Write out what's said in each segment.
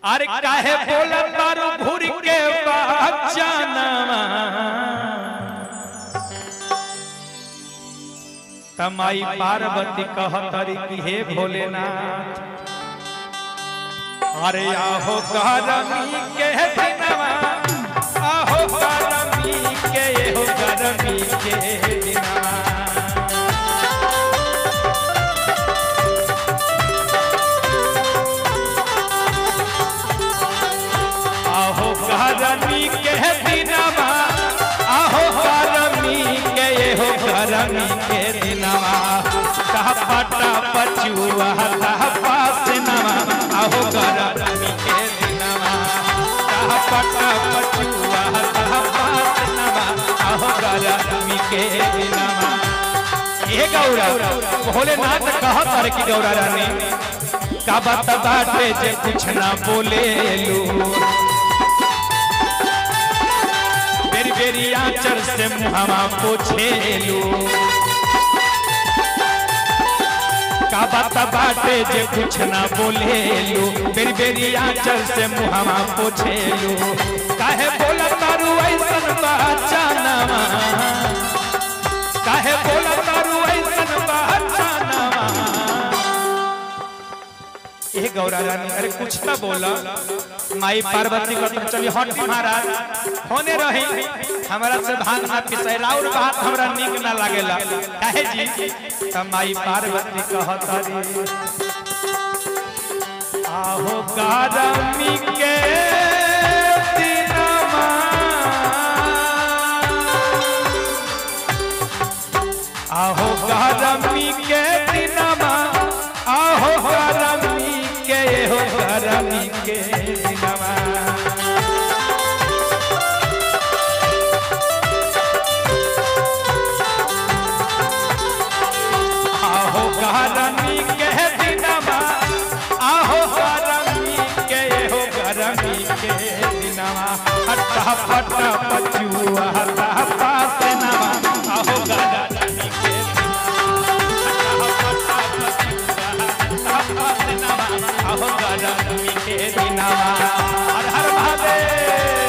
अरे काहे बोला तारू घूर के बचानवा तमाई पार्वती कहतरी कि हे भोलेनाथ अरे आहो गरमी के दिनवा आहो गरमी के हो गरमी के दिनवा आहो गरमी के दिनवा आहो गरमी के हो गरमी के दिनवा टपटा पचुआ पास नवा आहो गरमी के दिनवा टपटा पचुआ पास नवा आहो गरमी के दिनवा हे गौरा भोलेनाथ कहा तारे की गौरा रानी का बात बाटे जे कुछ ना बोले लू बेरी बेरी आचर से मुहावा पोछे लू का बात बाटे जे कुछ ना बोले लू बेरी बेरी आचर से मुहावा पोछे लू काहे बोला तारू ऐसन बचानवा काहे बोला तारू ऐसन बचानवा ए गौरा रानी अरे कुछ तो बोला माई पार्वती को तुम चली हट महाराज होने रही हमारा से भांग ना पिसाई राउर बात हमरा नीक ना लागेला काहे जी त माई पार्वती कहतरी आहो गारमी के दिनमा आहो गरमी के दिनमा आहो गरमी के हो गरमी के दिनमा आहो गरमी के दिनमा आहो गरमी के हो गरमी के दिनमा हट्टा फट्टा पचुआ हट्टा पास नवा आहो गरमी के आहो गरमी के दिनमा हर हर महादेव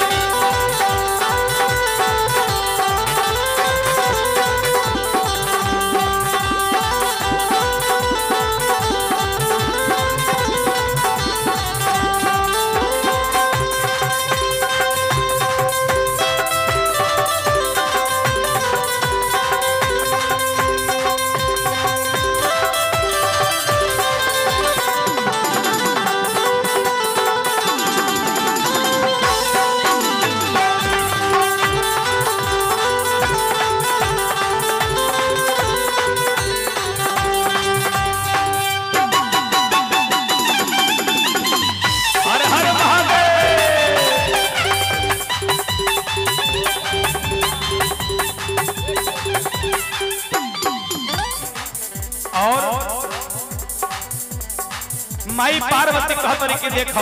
हर हर महादेव और माई पार्वती कहतरी के देखो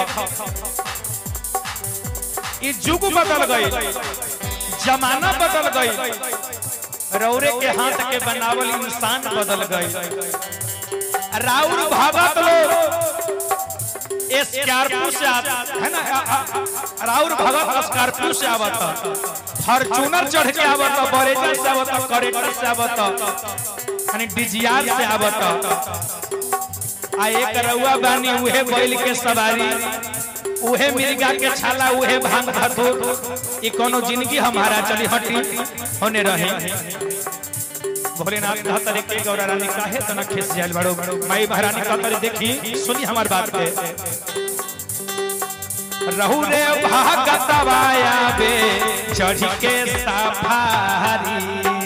ई जुग बदल गई जमाना बदल गई रौरे के हाथ के बनावल इंसान बदल गई राउर भगत लोग स्कॉर्पियो से आता है ना आ- आ- राउर भगत स्कॉर्पियो से आवता फॉर्च्यूनर चढ़ के आवता बरेजा से आवता करेक्टर से आवता यानी डिजियार से आवता आ एक रउआ बानी उहे बैल के सवारी उहे मिर्गा के छाला उहे भांग धतूर ई कोनो जिंदगी हमारा चली हटी होने रहे भोलेनाथ कहतरे के गौरा रानी काहे तना खिस जाल बड़ो माई महारानी कहतरे देखी सुनी हमार बात के रहू रे भागत वाया बे चढ़ के सफारी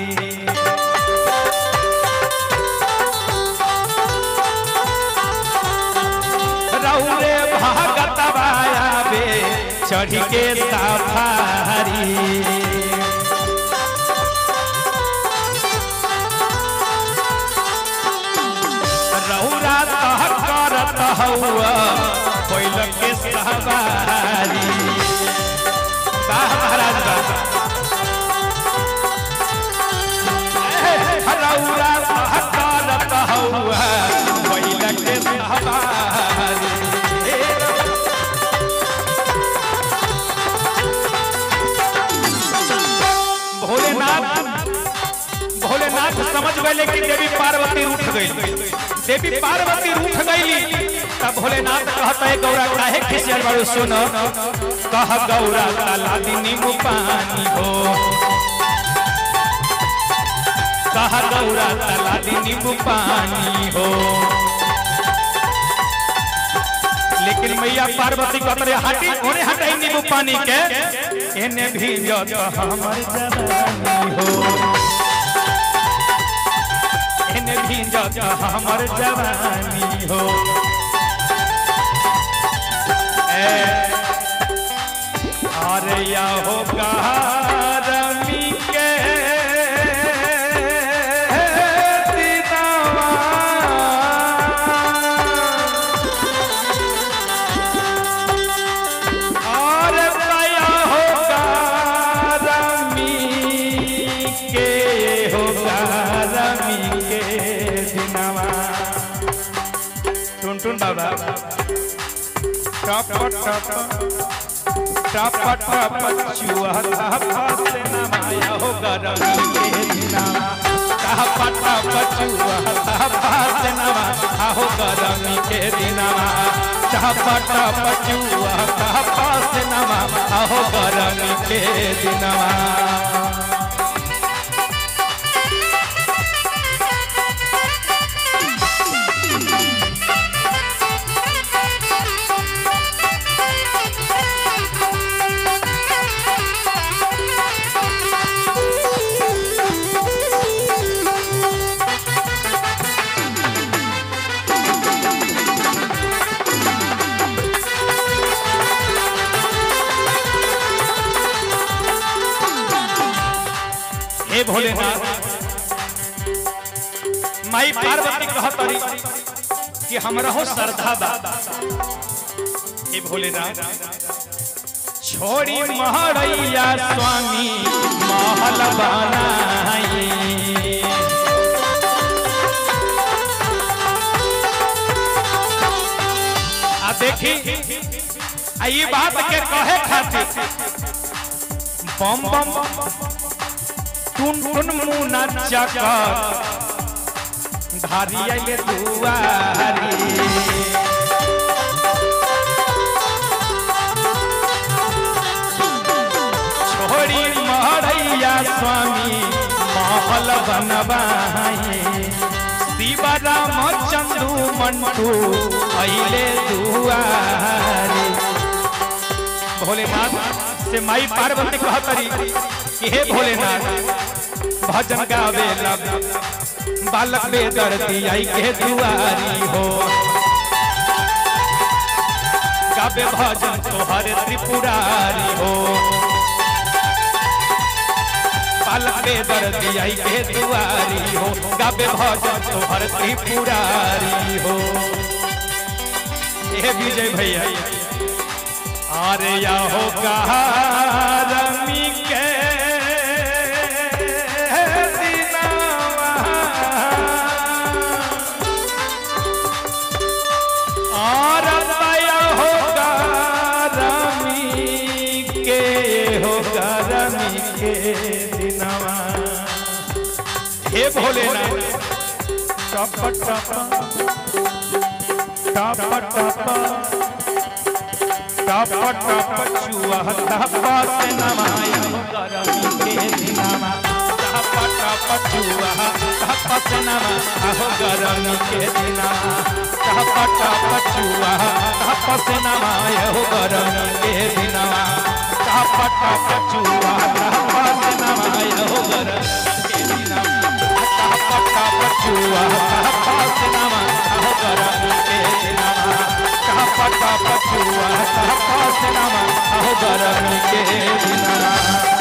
रहू रे भागत वाया बे चढ़ के सफारी रहुरा तह करत हौआ बैल के सवारी वाह महाराज वाह रहुरा तह करत हौआ बैल के सवारी गए कि देवी पार्वती उठ गई देवी पार्वती उठ गई तब भोलेनाथ कहता है गौरा काहे खिसियल बारू सुन कह गौरा ताला दिनी पानी हो कह गौरा ताला दिनी पानी हो लेकिन मैया पार्वती कहते हटी ओने हटाई नींबू पानी के एने भी जत हमर जवानी हो एने भी जत हमर जवानी हो ए अरे या हो गरमी के दिनवा और दया होगा रमी के होगा रमी के दिनवा टुन टुन बाबा टप टप टप टप चुआ से नमाया होगा रमी के दिनवा टप टप चुआ से नमाया होगा रमी के दिनवा टप टप चुआ से नमाया होगा रमी के दिनवा हे भोलेनाथ माई पार्वती कहतरी कि हमरा हो श्रद्धा बा हे भोलेनाथ छोड़ी महरैया स्वामी महल बनाई आ देखी आ ये बात के कहे खातिर बम बम टुन टुन मुना चकर धारी आइले दुआरी छोड़ी महरैया स्वामी महल बनवाई शिवराम चंदू मंटू अइले दुआरी भोलेनाथ से माई पार्वती कहतरी कि हे भोलेनाथ भजन गावेला बालक बेदर्दी आई के दुआरी हो गावे भजन तोहर त्रिपुरारी हो बालक बेदर्दी आई के दुआरी हो गावे भजन तोहर त्रिपुरारी हो हे विजय भैया अरे या हो रमी के दिनवा। और दया हो रमी के हो रमी के दिनवा हे भोलेनाथ टप टप टप टप टप टप चुआ टप से नमाया गरमी के दिनमा टप टप चुआ टप से नमाया गरमी के दिनमा टप टप चुआ टप से नमाया गरमी के दिनमा टप टप चुआ टप से नमाया गरमी के दिनमा टप टप चुआ टप से नमाया गरमी के दिनमा टप टप चुआ टप से नमाया गरमी के दिनमा